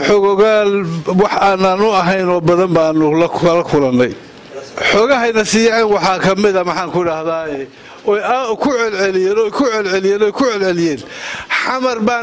xogogaal wax aanaan u ahayn oo badan baanu kala kulannay xogahayna siiyeen waxaa ka mida maxaan ku dhahdaa oy ku celceliyeen oy ku celceliyeen oy ku celceliyeen xamar baa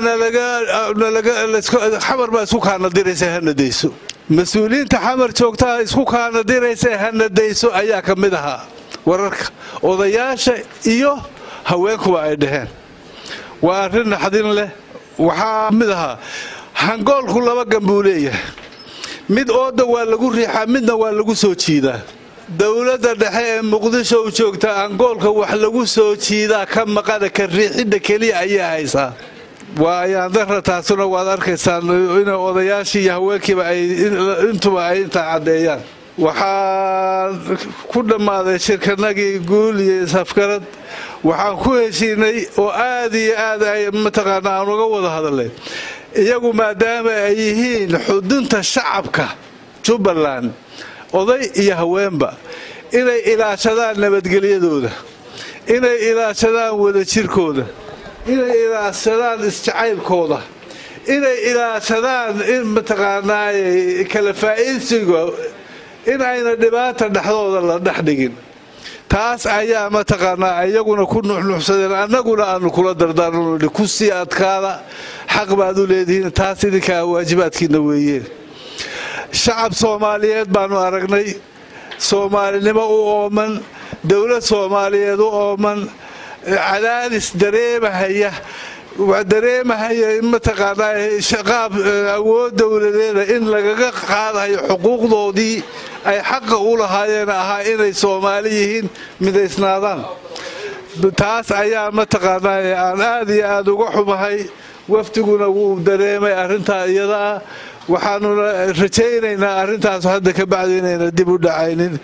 nalagaxamar baa isku kaanadiraysa hanadayso mas-uuliyiinta xamar joogtaa isku kaanadiraysa hanadayso ayaa ka mid ahaa wararka odayaasha iyo haweenkuba ay dhaheen waa arrin naxdin leh waxaa mid ahaa hangoolku laba gan buu leeyahay mid ooda waa lagu riixaa midna waa lagu soo jiidaa dowladda dhexe ee muqdisho u joogta angoolka wax lagu soo jiidaa ka maqana ka riixidda keliya ayaa haysaa waa ayaandara taasuna waad arkaysaan inay odayaashii iyo haweenkiiba intuba ay intaa caddeeyaan waxaan ku dhammaaday shirkanagii guul iyo isafgarad waxaan ku heshiinay oo aad iyo aad ay mataqaana aan uga wada hadalay iyagu maadaama ay yihiin xudunta shacabka jubbaland oday iyo haweenba inay ilaashadaan nabadgelyadooda inay ilaashadaan wadajirkooda inay ilaashadaan isjacaylkooda inay ilaashadaan in mataqaanaaye kala faa'iidsiga in ayna dhibaata dhexdooda la dhex dhigin taas ayaa mataqaanaa iyaguna ku nuxnuxsadeen annaguna aanu kula dardaarno ku sii adkaada xaq baad u leedihiin taas idinkaa waajibaadkiina weeyeen shacab soomaaliyeed baanu aragnay soomaalinimo u ooman dowlad soomaaliyeed u ooman cadaadis dareemahaya dareemahaya in mataqaanaa qaab awood dowladeeda in lagaga qaadayo xuquuqdoodii ay xaqa u lahaayeen ahaa inay soomaali yihiin midaysnaadaan taas ayaa mataqaanaa aan aad iyo aad uga xumahay wafdiguna wuu dareemay arrintaa iyada ah waxaanuna rajaynaynaa arrintaas hadda ka bacdi inayna dib u dhacaynin